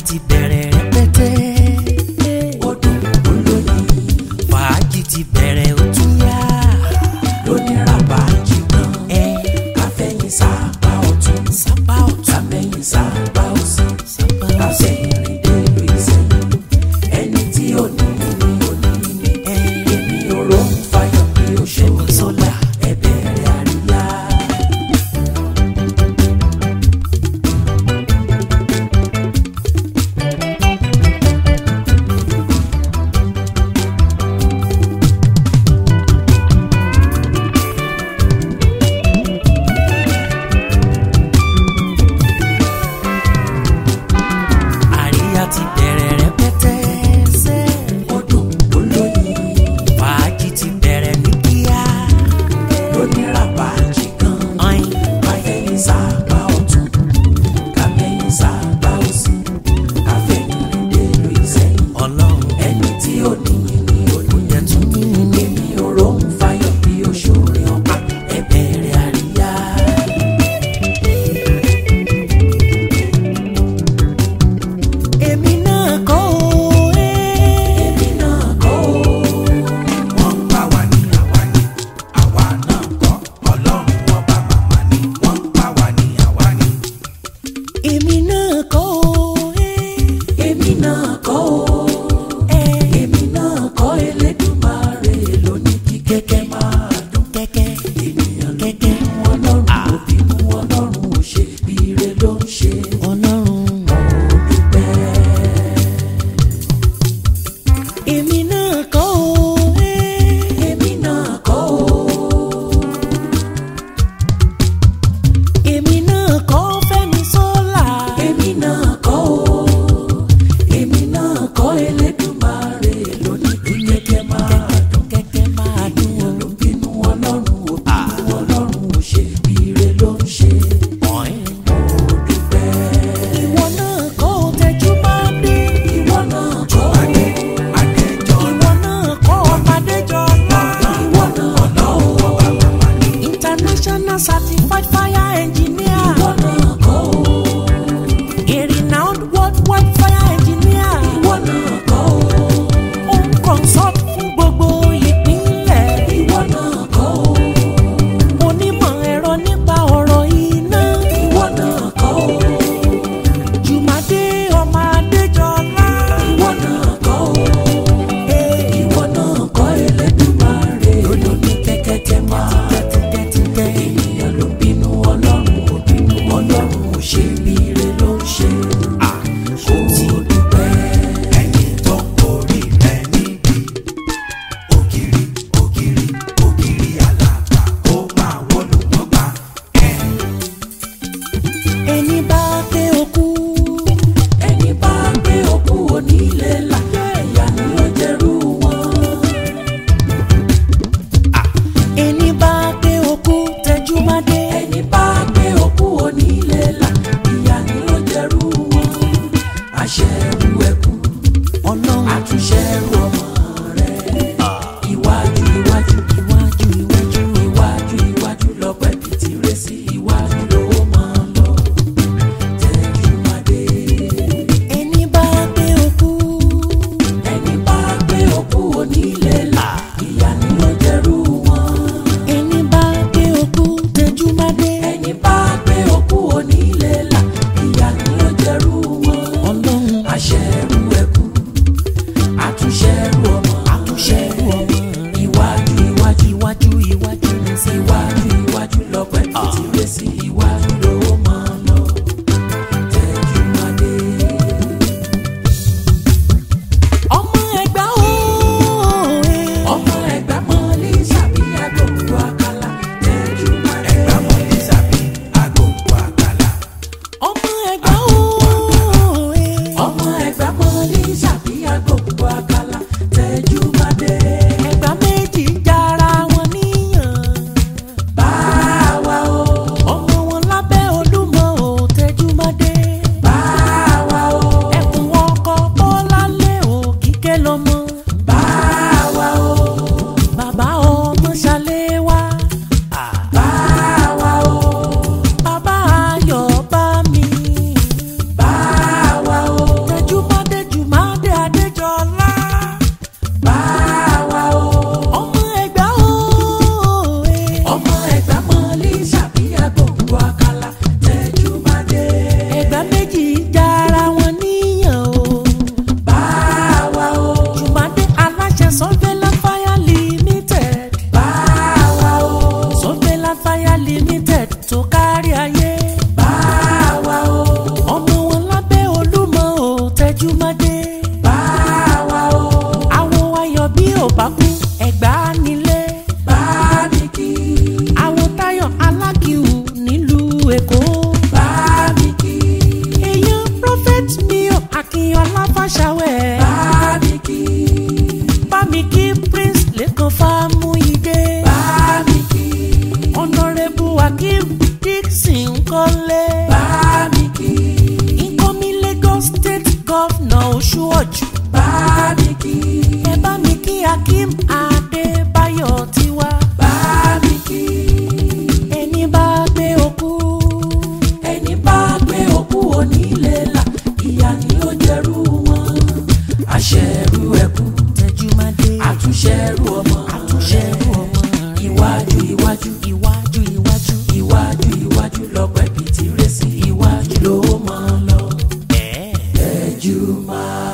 ti bẹ̀rẹ̀ rẹpẹtẹ. odò olóyin fàájì ti bẹ̀rẹ̀ ó tún yá. lóníràbà jìnnà ẹ káfẹ́yìn sábà ọ̀tún sábà ọ̀tún kámẹ́yìn sábà òsì sábà òsì. kásẹ̀yìn rìn dé ìlú ìsẹ̀yìn ẹni tí ò ní ní ò ní ní ẹ èmi ò róhùn fáyọ̀ bí ó ṣe Èmi sólà. ẹ bẹ̀rẹ̀ àríyá. àríyá ti bẹ̀rẹ̀ rẹpẹtẹ. sẹ́ odò olóyin fàájì ti bẹ̀rẹ̀ ní kíá. lóníràbà jìnnà ọ̀yin káfẹ́yìn sábà ọ̀tún kámẹ́yìn sábà òsì káfẹ́yìn rìn dé ìlú ìsẹ̀yìn ọlọ́run ẹni tí ò ní ní ò ní yẹ tún ní ní. èmi ò róhùn fáyọ̀ bí ó ṣòro ọ̀pá ẹ bẹ̀rẹ̀ àríyá. èmi náà kọ́ o. ẹ́. èmi náà kọ́ o. wọ́n ń bá wa ní àwa ní àwa náà kọ́ ọlọ́run ọba màmá ní wọ́n ń bá wa ní àwa ní. èmi náà kọ́ o. ẹ́. èmi náà kọ́ o. ẹ́. èmi náà kọ́ Elédùmarè lóní kí kẹ́kẹ́ máa dún. kẹ́kẹ́ ènìyàn ló kẹ́kẹ́ bínú ọlọ́run ló bínú ọlọ́run ò ṣe bí ire ló ń ṣe. ọlọ́run. mo dúpẹ́. èmi náà kọ́ o. ẹ́. èmi náà kọ́ o. èmi náà kọ́ Fẹ́mi Sọ́là. èmi náà kọ́ o. èmi náà kọ́ Elédùmarè lóní kí kẹ́kẹ́ máa dún. kẹ́kẹ́ máa dún ènìyàn ló bínú ọlọ́run ò bínú ọlọ́run ò ṣe bí ire ló ń ṣe. o. ọ̀yin. mo dúpẹ́. ìwọ náà kọ́ o tẹ́jú máa dé. ìwọ náà kọ́ o. adé adéjọ́ ìwọ náà kọ́ Ọmọdéjọlá. ìwọ náà kọ́ o. ọba màmá ní. international certified fire engineer. ìwọ náà kọ́ o. a renowned worldwide fire engineer. ìwọ náà kọ́ o. ó ń consult fún gbogbo ìpínlẹ̀. ìwọ náà kọ́ o. onímọ̀ ẹ̀rọ nípa ọ̀rọ̀ iná. ìwọ náà kọ́ o. Jùmọ̀dé ọmọ Adéjọlá. ìwọ náà kọ́ o. Ee, ìwọ náà kọ́ Elédùmarè lóní kẹ́kẹ́kẹ́ máa tẹ́tẹ́tẹ́tẹ́. ènìyàn ló bínú ọlọ́run ò bínú ọlọ́run ò ṣe bí ire ló ń ṣe. kò dúpẹ́. ẹni tó ń borí rẹ níbi ògiri ògiri ògiri àlàpà ó máa wọlé wọn gbà ẹ. Ẹni bá pé okú. ẹni bá gbé òkú onílé là ìyá ni ó jẹ́rú wọn. Ẹni bá pé okú Tẹ́júmádé. ẹni bá gbé òkú onílé là ìyá ni ó jẹ́rú wọn. àṣẹrù ẹkú Ọlọ́run àtúnṣẹrù ọmọ rẹ̀ iwájú iwájú iwájú iwájú. iwájú iwájú lọ́pẹ́ bìtì rẹ̀ sí iwájú ló máa lọ. Tẹ́júmádé. Ẹni bá pé okú. ẹni bá gbé òkú onílé là ìyá ni ó jẹ́rú wọn. Ẹni bá pé okú Tẹ́júmádé. ẹni bá gbé òkú onílé là ìyá ni ó jẹ́rú wọn. Ọlọ́run àṣẹrù kọ́lé. bá mi kí incoming Lagos state governor Oṣuọ̀jù. bá mi kí ẹ bá mi kí Akeem Adébáyọ̀ tiwa. bá mi kí ẹni bá gbé okú. ẹni bá gbé òkú onílé là ìyá ni ó jẹrú wọn àṣẹrú ẹkú Tẹjúmádé. àtúnṣẹrú ọmọ àtúnṣẹ́rù ọmọ rẹ̀. iwájú iwájú iwájú iwájú. iwájú iwájú lọpẹ bìtì rẹ sí iwájú ló mọ lọ ẹ̀ẹ́. ẹjú máa.